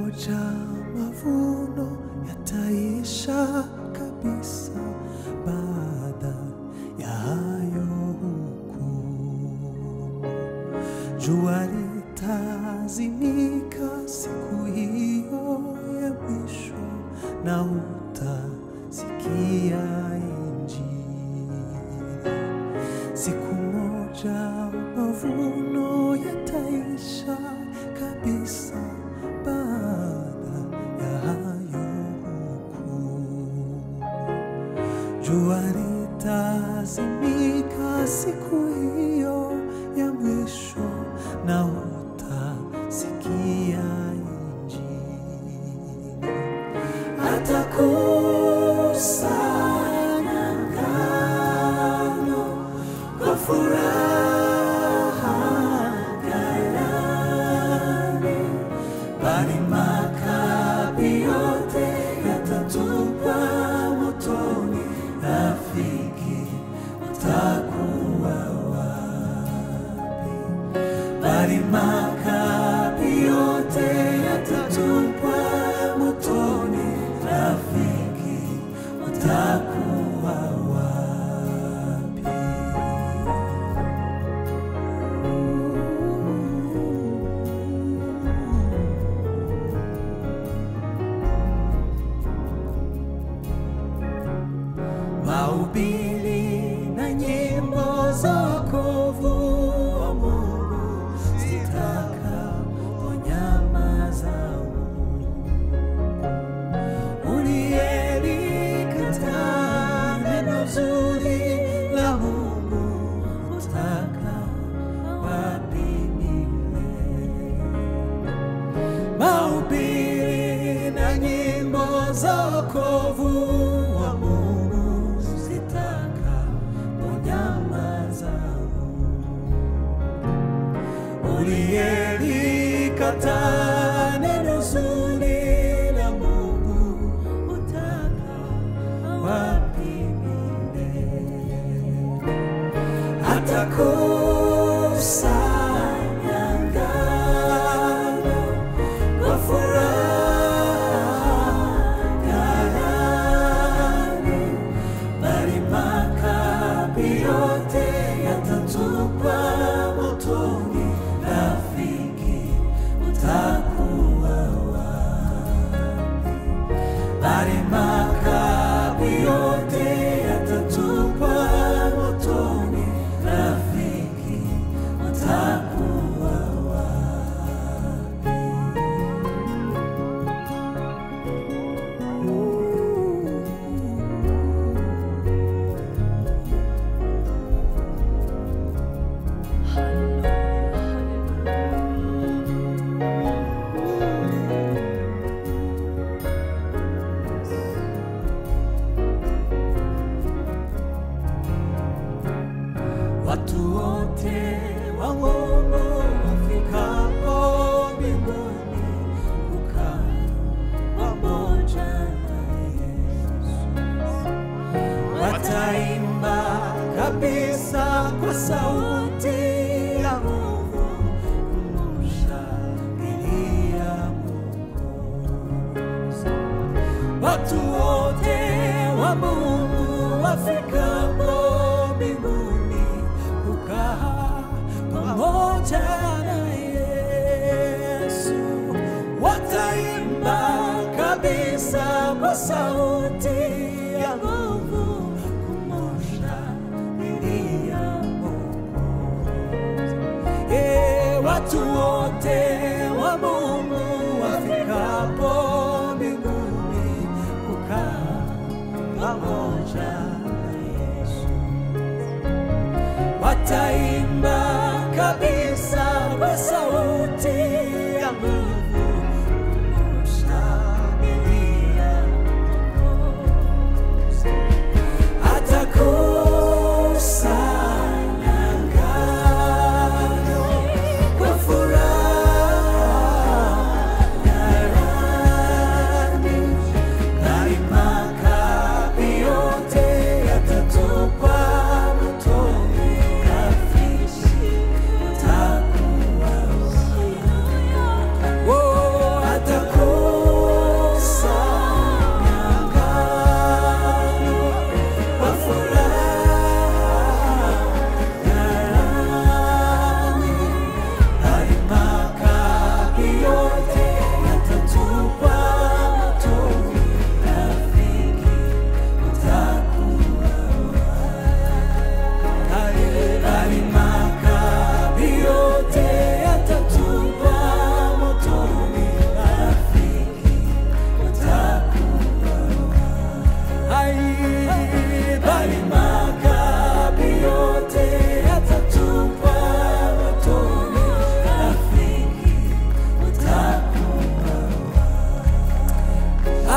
moja mavuno yataisha kabisa baada ya hayo hukumu. Jua litazimika siku hiyo ya mwisho, na utasikia Injili. Siku moja mavuno yataisha kabisa baada ya hayo hukumu. Jua litazimika siku hiyo ya mwisho, na utasikia Injili. Atakusanya ngano kwa furaha ghalani, bali makapi yote yatatupwa motoni. Rafiki, utakuwa wapi? Bali makapi yote yatatupwa motoni. Rafiki, utakuwa wapi? Mahubiri na nyimbo za wokovu wa Mungu zitakaponyamaza, uliyelikataa neno zuri la Mungu utaka wapi milele? Mahubiri na nyimbo za wokovu wa Mungu zitakaponyamaza, uliyelikataa neno zuri la Mungu utaka wapi milele? Atakusanya ngano kwa furaha ghalani, bali makapi yote yatatupwa motoni. Rafiki, utakuwa wapi? Bali makapi yote yatatupwa motoni. Rafiki, utakuwa wapi? Watu wote wa Mungu wafikapo mbinguni kukaa pamoja na Yesu, wataimba kabisa kwa sauti ya nguvu kumshangilia Mwokozi. Watu wote wa Mungu wafikapo mbinguni kukaa pamoja na Yesu, wataimba kabisa kwa sauti ya nguvu kumshangilia Mwokozi. Eh, watu wote wa Mungu wafikapo mbinguni kukaa pamoja na Yesu, wataimba kabisa kwa sauti ya nguvu kumshangilia Mwokozi. Atakusanya ngano kwa furaha ghalani,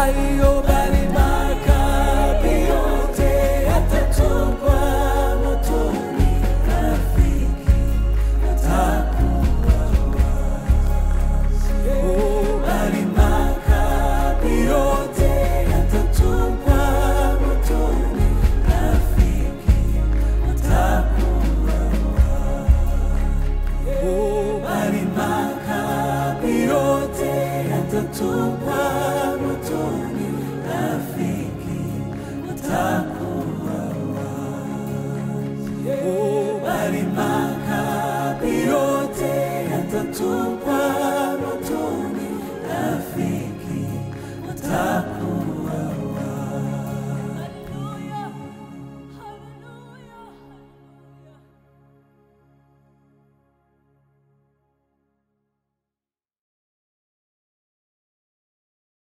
hayo bali makapi yote yatatupwa motoni, rafiki atakuwa wazi. Oh, bali makapi yote yatatupwa motoni, rafiki atakuwa wazi. Oh, bali makapi yote yatatupwa